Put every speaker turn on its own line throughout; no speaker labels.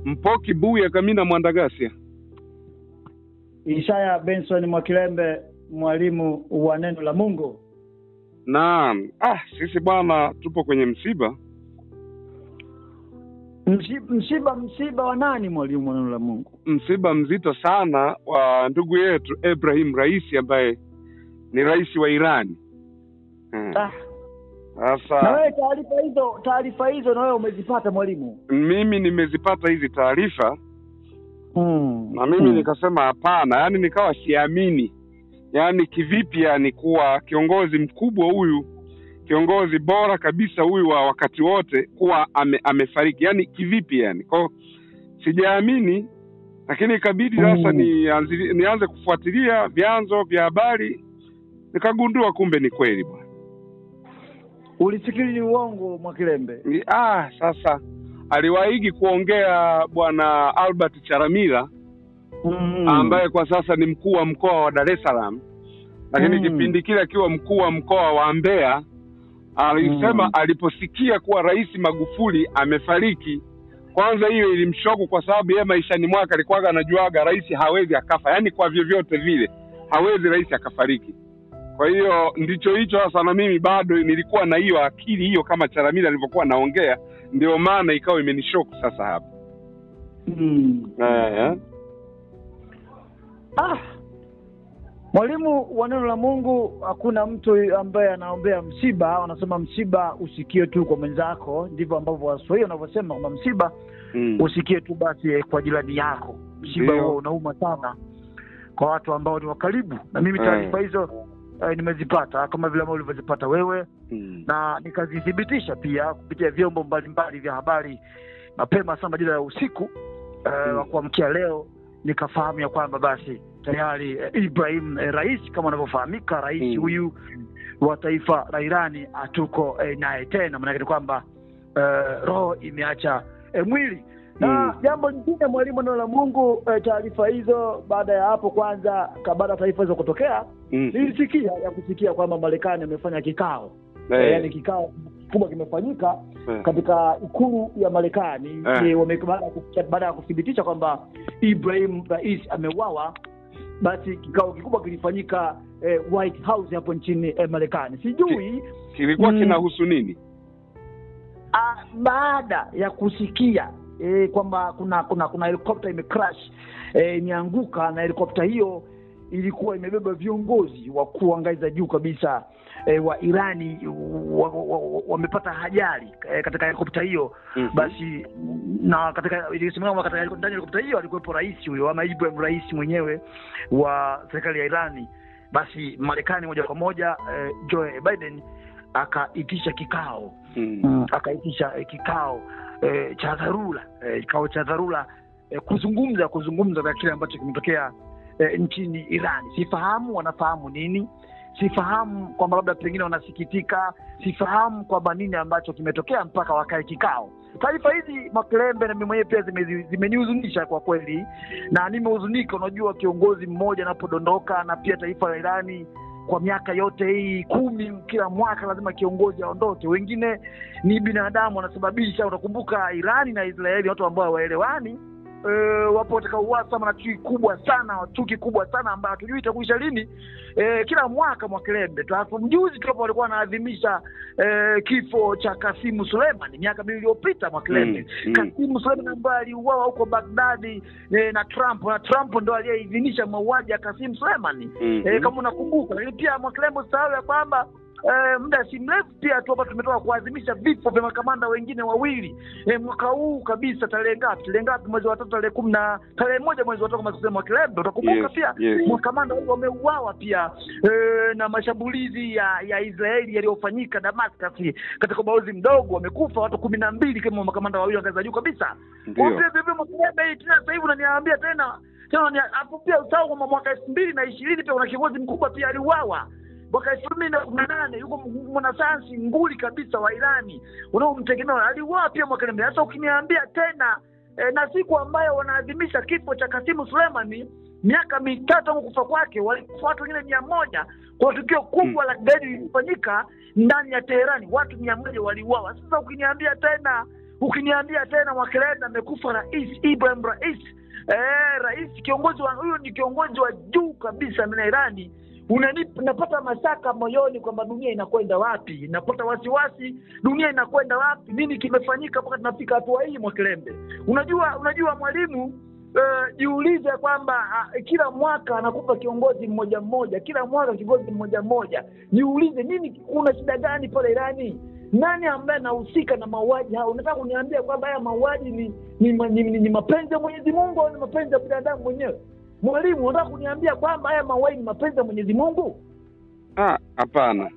Mpoki Buya Kamina Mwandagasia.
Ishaya Benson Mwakilembe, mwalimu wa neno la Mungu.
Naam. Ah, sisi bwana tupo kwenye msiba.
Msiba, msiba, msiba wa nani mwalimu wa neno la Mungu?
Msiba mzito sana wa ndugu yetu Ibrahim Raisi ambaye ni rais wa Irani. Hmm.
Ah, na
Sasa
wewe taarifa hizo taarifa hizo na wewe umezipata mwalimu?
mimi nimezipata hizi taarifa
Mm.
na mimi
Mm.
nikasema hapana, yaani nikawa siamini, yaani kivipi, yani kuwa kiongozi mkubwa huyu, kiongozi bora kabisa huyu wa wakati wote kuwa ame, amefariki, yaani kivipi, yani kwao sijaamini, lakini ikabidi sasa
Mm.
nianze, nianze kufuatilia vyanzo vya habari, nikagundua kumbe ni kweli bwana.
Ulifikiri ni uongo Mwakilembe?
Ni- Ah, sasa aliwaigi kuongea bwana Albert Charamila
Mm.
ambaye kwa sasa ni mkuu wa mkoa wa Dar es Salaam, lakini
Mm.
kipindi kile akiwa mkuu wa mkoa wa Mbeya alisema
Mm.
aliposikia kuwa Rais Magufuli amefariki, kwanza hiyo ilimshoku kwa sababu yeye maishani mwake alikuwaga anajuaga rais hawezi akafa, yaani kwa vyovyote vile hawezi rais akafariki. Kwa hiyo ndicho hicho sasa, na mimi bado nilikuwa na hiyo akili hiyo kama Charamila alivyokuwa naongea, ndio maana ikawa imenishoku sasa hapa
Mm.
eh, eh.
Ah, mwalimu wa neno la Mungu, hakuna mtu ambaye anaombea msiba. Wanasema msiba usikie tu kwa mwenzako, ndivyo ambavyo Waswahili wanavyosema kwamba msiba
Mm.
usikie tu basi kwa jirani yako. Msiba
Ndio.
huo unauma sana kwa watu ambao ni wa karibu, na mimi
Eh.
taarifa hizo eh, nimezipata kama vile ambavyo ulivyozipata wewe,
Mm.
na nikazithibitisha pia kupitia vyombo mbalimbali vya habari mapema sana majira ya usiku eh,
Mm.
wa kuamkia leo, nikafahamu ya kwamba basi tayari eh, Ibrahim eh, rais kama anavyofahamika rais
Mm.
huyu wa taifa la Irani hatuko eh, naye tena, maanake ni kwamba eh, roho imeacha eh, mwili na
Mm.
jambo lingine mwalimu, neno la Mungu eh, taarifa hizo, baada ya hapo kwanza, ka- baada ya taarifa hizo kutokea,
Mm.
nilisikia ya kusikia kwamba Marekani amefanya kikao
Eh.
eh, yaani kikao kikubwa kimefanyika
Eh.
katika ikulu ya Marekani
Eh.
eh, wame- baada ya ku- baada ya kuthibitisha kwamba Ibrahim Rais ameuawa, basi kikao kikubwa kilifanyika eh, White House hapo nchini eh, Marekani. Sijui
kilikuwa
Mm.
kinahusu nini?
ah, baada ya kusikia eh, kwamba kuna kuna kuna helikopta imecrash eh, imeanguka na helikopta hiyo ilikuwa imebeba viongozi wakuu wa ngazi za juu kabisa eh, wa Irani wamepata wa, wa, wamepata ajali eh, katika helikopta hiyo
Mhm.
basi na katika ilisemekana kwamba katika heliko- ndani ya helikopta hiyo alikuwepo rais huyo ama Ibrahim rais mwenyewe wa serikali ya Irani. Basi Marekani moja kwa moja eh, Joe Biden akaitisha kikao
Mm.
mm. akaitisha eh, kikao eh, cha dharura eh, kikao cha dharura eh, kuzungumza kuzungumza kwa kile ambacho kimetokea eh, nchini Irani. Sifahamu wanafahamu nini, sifahamu kwamba labda pengine wanasikitika, sifahamu kwamba nini ambacho kimetokea mpaka wakae kikao. Taarifa hizi Makilembe na mimi mwenyewe pia zime- zimenihuzunisha kwa kweli, na nimehuzunika. Unajua, kiongozi mmoja anapodondoka na pia taifa la Irani kwa miaka yote hii kumi, kila mwaka lazima kiongozi aondoke. Wengine ni binadamu wanasababisha. Utakumbuka Irani na Israeli, watu ambao hawaelewani e, wapo katika uhasama na chuki kubwa sana, chuki kubwa sana ambayo hatujui itakuisha lini. E, kila mwaka Mwakilembe, Alafu mjuzi tu hapo walikuwa wanaadhimisha e, kifo cha Kasimu Suleiman miaka miwili iliyopita Mwakilembe.
Mm, mm.
Kasimu Suleiman ambaye aliuawa huko Bagdadi e, na Trump na Trump ndo aliyeidhinisha mauaji ya Kasimu Suleiman
Mhm.
eh, kama unakumbuka. Lakini pia Mwakilembo usahau ya kwamba eh, muda si mrefu pia tu hapa tumetoka kuadhimisha vifo vya makamanda wengine wawili eh, mwaka huu kabisa. Tarehe ngapi? Tarehe ngapi? Mwezi wa tatu, tarehe kumi na tarehe moja mwezi wa tatu, kama kusema Mwakilembo, utakumbuka
Yes,
pia
yes.
makamanda wawili wameuawa pia eh, na mashambulizi ya ya Israeli yaliyofanyika Damascus katika ubalozi mdogo, wamekufa watu kumi na mbili kama makamanda wawili wa ngazi za juu kabisa.
Ndio.
Kwa vile Mwakilembe hii tena sasa hivi unaniambia tena tena ni hapo pia usahau kwamba mwaka elfu mbili na ishirini pia kuna kiongozi mkubwa pia aliuawa mwaka elfu mbili na kumi na nane yuko mwanasayansi nguli kabisa wa Irani unaomtegemea aliuawa pia mwaka elfu Sasa ukiniambia tena eh, na siku ambayo wanaadhimisha kifo cha Kasimu Suleimani miaka mitatu tangu kufa kwake, walikufa watu wengine mia moja kwa tukio kubwa la kigaidi lilifanyika ndani ya Teherani, watu mia moja waliuawa. Sasa ukiniambia tena ukiniambia tena Mwakelenda amekufa rais Ibrahim Rais eh, rais kiongozi wa huyo ni kiongozi wa juu kabisa ndani ya Irani unanipa napata mashaka moyoni kwamba dunia inakwenda wapi, napata wasiwasi, dunia inakwenda wapi, nini kimefanyika mpaka tunafika hatua hii Mwakilembe? Unajua, unajua mwalimu uh, jiulize kwamba uh, kila mwaka anakupa kiongozi mmoja mmoja, kila mwaka kiongozi mmoja mmoja. Jiulize nini, kuna shida gani pale Irani? Nani ambaye anahusika na mauaji hao? Unataka kuniambia kwamba haya mauaji ni ni, ni, ni, ni, ni mapenzi ya Mwenyezi Mungu au ni mapenzi ya binadamu mwenyewe? Mwalimu, unataka kuniambia kwamba haya mauaji ni mapenzi ya Mwenyezi Mungu?
Ah, hapana.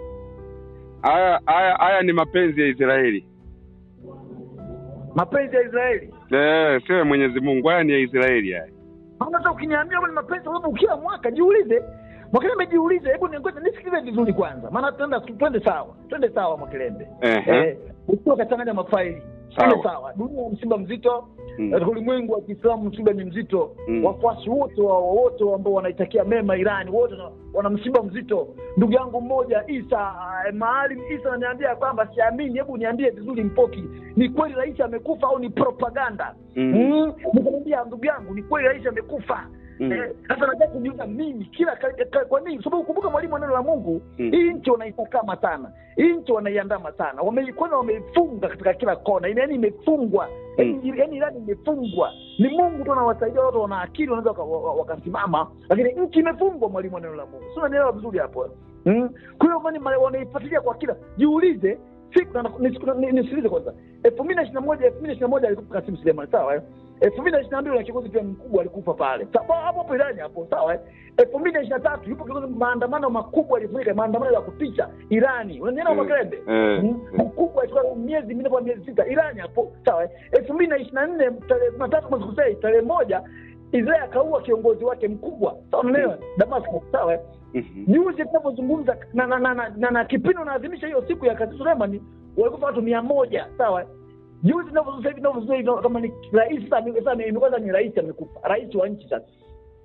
Haya haya haya ni mapenzi ya Israeli.
Mapenzi ya Israeli?
Eh, sio ya Mwenyezi Mungu. Haya ni ya Israeli haya.
Unataka ukiniambia kwamba ni mapenzi, kwa sababu kila mwaka jiulize Mwakilembe, jiulize, hebu ningoja nisikilize vizuri kwanza, maana tuenda twende sawa, twende sawa Mwakilembe.
Ehe.
Eh, ukiwa kachanganya mafaili twende
Sawa.
sawa. Dunia ya msiba mzito
Mm.
katika ulimwengu wa Kiislamu msiba ni mzito.
Mm.
Wafuasi wote wa wote ambao wanaitakia mema Irani wote wana- wana msiba mzito. Ndugu yangu mmoja Isa eh, Maalim Isa ananiambia kwamba siamini, hebu niambie vizuri Mpoki, ni kweli rais amekufa au ni propaganda?
Mm.
Mm. Nikamwambia ndugu yangu, ni kweli rais amekufa.
Mm.
Eh, Sasa nataka kujiuliza mimi kila ka- ka- kwa nini? Sababu kumbuka mwalimu wa neno la Mungu
Mm.
hii nchi wanaitakama sana, hii nchi wanaiandama sana, wameikona wameifunga katika kila kona, yaani imefungwa yaani yaani Irani imefungwa. Ni Mungu tu anawasaidia watu, wana akili wanaweza waka- wa- wa- wakasimama, lakini nchi imefungwa, mwalimu wa neno la Mungu. Si unanielewa vizuri hapo? Mm. Kwa hiyo mani mali- wanaifuatilia kwa kila, jiulize siku na- nisiku- ni- nisikilize kwanza, elfu mbili na ishirini na moja elfu mbili na ishirini na moja alikufa Kasim Suleiman, sawa eh? elfu mbili na ishirini na mbili na kiongozi pia mkubwa alikufa pale Sawa, hapo hapo Irani hapo, sawa eh? elfu mbili na ishirini na tatu yupo kiongozi, maandamano makubwa yalifanyika, maandamano ya kutisha Irani, unanielewa
Mm.
Magrebe?
Eh.
Mm. mkubwa alikuwa miezi minne kwa miezi sita Irani hapo sawa eh? elfu mbili na ishirini na nne tarehe kumi na tatu mwezi kusei tarehe moja Israel akaua kiongozi wake mkubwa sawa, unaelewa Damascus, sawa eh?
Mhm.
juzi tunavyozungumza na, na, na, na, na, na kipindi unaadhimisha hiyo siku ya Kasim Suleiman walikufa watu mia moja sawa eh? juzi tunavyozungumza hivi tunavyozungumza hivi kama ni rais sasa sasa imekuwa sasa ni rais amekufa rais wa nchi sasa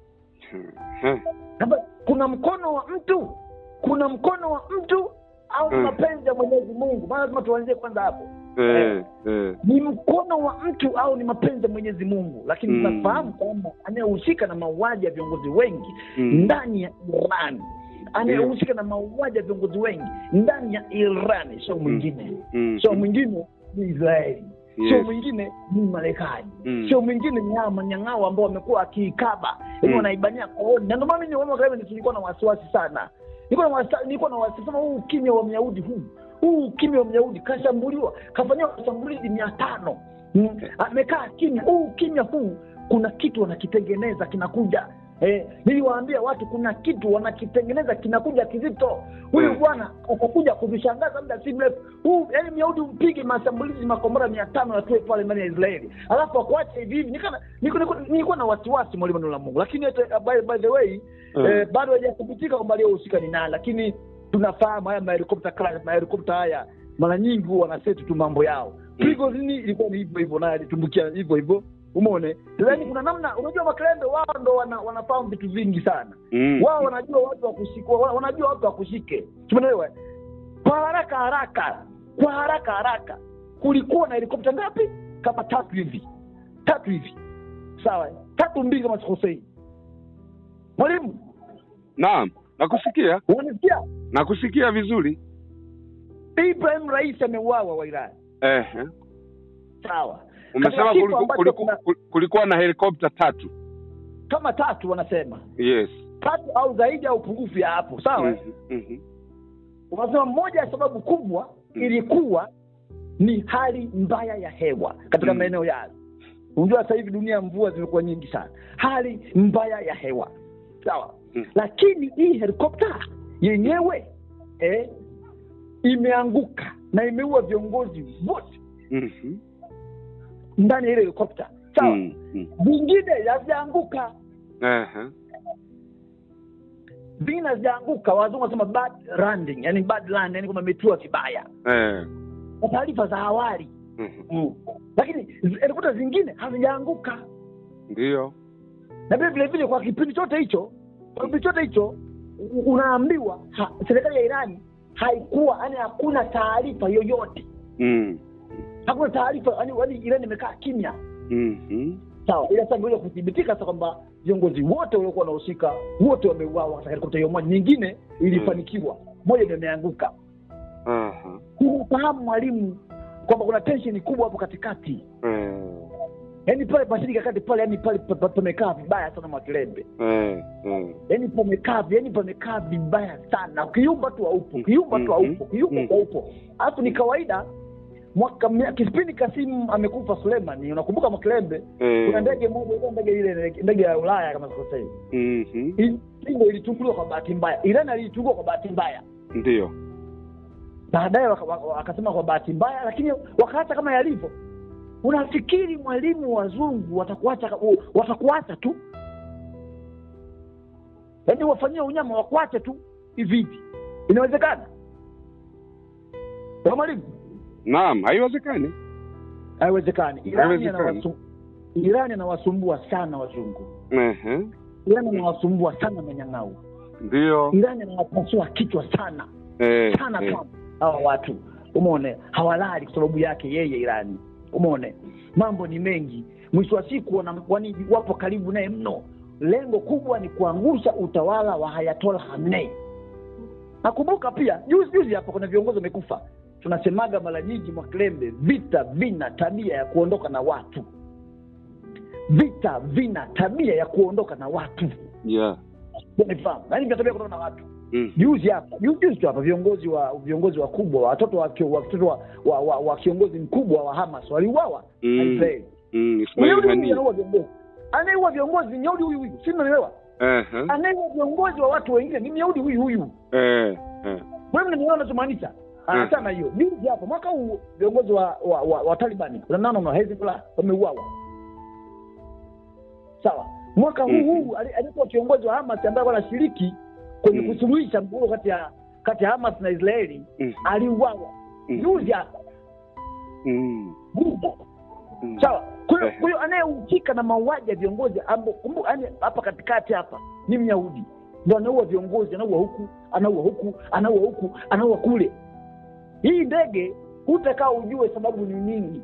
Eh.
Sasa kuna mkono wa mtu kuna mkono wa mtu au ni
Mm.
mapenzi ya Mwenyezi Mungu maana lazima tuanzie kwanza hapo
Eh. Eh.
ni mkono wa mtu au ni mapenzi ya Mwenyezi Mungu, lakini
Mm.
tunafahamu kwamba anayehusika na mauaji ya viongozi wengi
Mm.
ndani ya Iran, anayehusika na mauaji ya viongozi wengi ndani ya Iran sio mwingine,
Mm.
sio mwingine ni Israeli, sio
Yes.
mwingine ni Marekani,
Mm.
sio mwingine ni hawa manyang'ao ambao wamekuwa wakiikaba hivi
Mm.
wanaibania kooni, na ndio maana mimi nimeona kama nilikuwa na wasiwasi sana, nilikuwa na wasiwasi, nilikuwa na wasiwasi sema huu ukimya wa Myahudi huu huu ukimya wa Myahudi kashambuliwa, kafanyiwa mashambulizi mia tano Mm, amekaa kimya. Huu ukimya huu, kuna kitu wanakitengeneza kinakuja. Eh, niliwaambia watu kuna kitu wanakitengeneza kinakuja kizito. Huyu
Mm.
bwana atakuja kuvishangaza muda si mrefu. Huu yani Myahudi umpige mashambulizi makombora mia tano yatue pale ndani ya Israeli, alafu akuache hivi hivi. Nikana- niko- niko- Nilikuwa na wasiwasi mwalimu neno la Mungu, lakini hata by, by the way
Mm.
eh, bado hajathibitika kwamba aliyehusika ni nani, lakini tunafahamu haya mahelikopta crash, mahelikopta haya mara nyingi huwa wanaseti tu mambo yao. Prigozini ilikuwa ni hivyo hivyo, naye alitumbukia hivyo hivyo, umeone. Yaani kuna namna, unajua Makrembe wao ndo wana, wanafahamu vitu vingi sana
Mm.
wao wanajua watu wa kushikwa, wa- wanajua watu wa kushike, tumeelewa? Kwa haraka haraka, kwa haraka haraka, kulikuwa na helikopta ngapi? Kama tatu hivi, tatu hivi, sawa, tatu mbili kama sikosei. Mwalimu,
Naam, nakusikia,
unanisikia?
nakusikia vizuri.
Ibrahim Rais ameuawa wa Iran,
Eh.
sawa.
Umesema
Katika kitu
kuliku,
ambacho
kuliku,
kuna-
kulikuwa na helikopta tatu.
kama tatu wanasema
Yes.
tatu au zaidi au pungufu ya hapo, sawa.
Mhm, mhm.
Wanasema moja ya sababu kubwa
Mm.
ilikuwa ni hali mbaya ya hewa katika
Mm.
maeneo yale. Unajua sasa hivi dunia mvua zimekuwa nyingi sana, hali mbaya ya hewa sawa.
Mm.
Lakini hii helikopta yenyewe eh, imeanguka na imeua viongozi wote
Mhm.
ndani ya ile helikopta sawa.
Mm, mm.
Vingine hazijaanguka,
Ehe.
vingine hazijaanguka. Wazungu wanasema bad landing, yani bad land, yani kwamba imetua vibaya
Eh.
kwa taarifa za awali
Mhm.
mm. Lakini zi- helikopta zingine hazijaanguka
Ndio.
na vile vile vile kwa kipindi chote hicho kwa kipindi chote hicho u- unaambiwa ha, serikali ya Irani haikuwa yani hakuna taarifa yoyote
Mm.
hakuna taarifa yani yani Iran imekaa kimya
Mhm.
sawa ila sasa imeweza kuthibitika sasa kwamba viongozi wote waliokuwa wanahusika wote wameuawa katika helikopta hiyo moja nyingine ilifanikiwa moja ndio imeanguka
Aha.
unafahamu mwalimu kwamba kuna tension kubwa hapo katikati
Eh.
yaani pale pasiri kakati pale yani pale pa- pa- pamekaa vibaya sana mwakilembe
Eh. Eh.
yaani pamekaa yaani pamekaa vibaya sana ukiumba tu haupo ukiumba tu haupo ukiumba tu haupo alafu ni kawaida mwaka mia- kipindi kasimu amekufa sulemani unakumbuka mwakilembe
Eh.
kuna ndege moja ile ndege ile ndege ya ulaya kama sikosei
Mhm.
Hii ilitunguliwa kwa bahati mbaya iran aliitungua kwa bahati mbaya
Ndio.
baadaye waka- waka- wakasema kwa bahati mbaya lakini wakaacha kama yalivyo unafikiri mwalimu wazungu watakuacha watakuacha tu yaani wafanyie unyama wakuache tu hivi hivi inawezekana Kwa mwalimu
Naam, haiwezekani.
haiwezekani irani
Haiwezekani.
anawasu- irani anawasumbua sana wazungu
Ehe.
irani anawasumbua sana manyang'au
Ndio.
irani anawapasua kichwa sana
Eh.
sana
eh.
sana hawa watu umone hawalali kwa sababu yake yeye irani umone mambo ni mengi mwisho wa siku wana- wani wapo karibu naye mno lengo kubwa ni kuangusha utawala wa hayatola hamnei nakumbuka pia juzi juzi hapa kuna viongozi wamekufa tunasemaga mara nyingi mwakilembe vita vina tabia ya kuondoka na watu vita vina tabia ya kuondoka na watu
Yeah.
unifahamu yaani vina tabia ya kuondoka na watu
Mm.
juzi hapa juzi juzi tu hapa viongozi wa viongozi wakubwa watoto wa, kio- watoto wa, wa, wa, wa kiongozi mkubwa wa Hamas waliuawa
Mm.
na Israeli.
Mm. Ismail
Myahudi huyu
Haniyeh.
anaua viongozi, anayeua viongozi ni Myahudi huyu huyu, si mnanielewa?
Ehe.
Anayeua viongozi wa watu wengine ni Myahudi huyu huyu.
Eh. Eh.
Wewe mnanielewa nachomaanisha? Anasema hiyo juzi hapa mwaka huu viongozi wa wa, wa, wa Taliban unanaona na Hezbollah wameuawa. Sawa. Mwaka huu
Mhm.
huu ali- alikuwa kiongozi wa Hamas ambaye alikuwa anashiriki kwenye
Mhm.
kusuluhisha mgogoro kati ya kati ya Hamas na Israeli
Mm.
aliuawa
Mm.
juzi hapa
Mm.
Juzi.
Mm.
sawa kwa hiyo
Eh.
kwa hiyo anayehusika na mauaji ya viongozi ambo kumbu yani hapa katikati hapa ni myahudi ndo anaua viongozi anaua huku anaua huku anaua huku anaua kule hii ndege hutakaa ujue sababu ni nini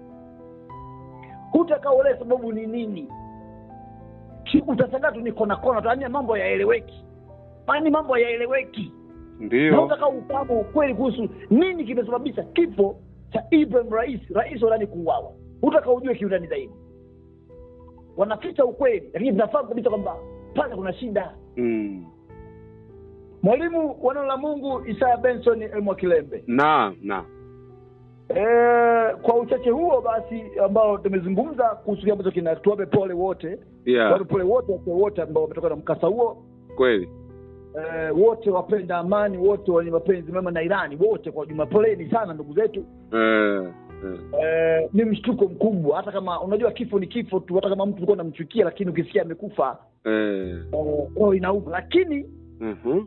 hutakaa uelewe sababu ni nini Ki- utasagaa tu ni kona kona tu yani mambo yaeleweki yani mambo yaeleweki na
Ndio.
utaka ufahamu ukweli kuhusu nini kimesababisha kifo cha Ibrahim Rais, rais wa Irani kuuawa. Utaka ujue kiundani zaidi. Wanaficha ukweli, lakini tunafahamu kabisa kwamba pale kuna shida.
Mm.
Mwalimu wa neno la Mungu Isaya Benson Elmo Kilembe.
Naam, naam.
E, kwa uchache huo basi ambao tumezungumza kuhusu kile ambacho kina tuwape pole wote
Yeah.
tuwape pole wote watu wote ambao wametoka na mkasa huo
Kweli.
e, wote wapenda amani wote wenye mapenzi mema na Irani wote kwa ujumla, poleni sana ndugu zetu.
Eh. Eh.
Eh, ni mshtuko mkubwa hata kama unajua kifo ni kifo tu hata kama mtu ulikuwa unamchukia lakini ukisikia amekufa
Eh.
eh, roho inauma lakini
Mhm.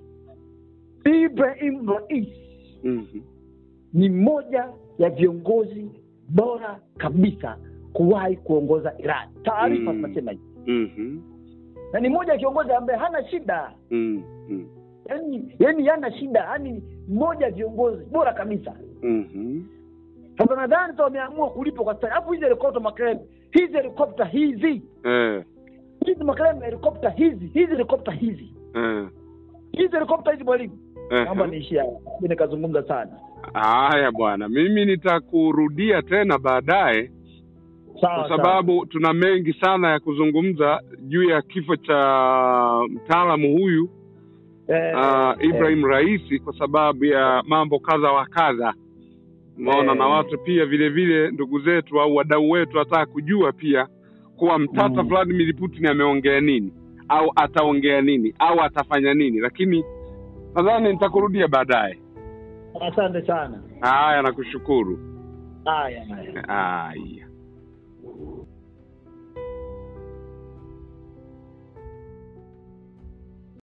ibrahim rais
Mhm.
ni mmoja ya viongozi bora kabisa kuwahi kuongoza iran taarifa
Mm.
zinasema hivi
Mhm.
na ni mmoja ya kiongozi ambaye hana shida
Mm. Mm.
yani yani hana shida yani mmoja ya viongozi bora kabisa
Mhm.
sasa nadhani sasa wameamua kulipa kwa stari alafu hizi helikopta makrem hizi helikopta hizi
Eh.
hizi makrem helikopta hizi hizi helikopta hizi
Eh.
hizi helikopta hizi mwalimu naomba
Eh.
niishia mi nikazungumza sana
Haya bwana, mimi nitakurudia tena baadaye
sawa
kwa sababu tuna mengi sana ya kuzungumza juu ya kifo cha mtaalamu huyu
eh,
uh, Ibrahim Raisi kwa sababu ya mambo kadha wa kadha umeona,
Eh.
na watu pia vile vile ndugu zetu au wadau wetu wataka kujua pia kuwa mtata
Mm.
Vladimir Putin ameongea nini au ataongea nini au atafanya nini, lakini nadhani nitakurudia baadaye.
asante sana
Haya, nakushukuru.
haya haya
Haya.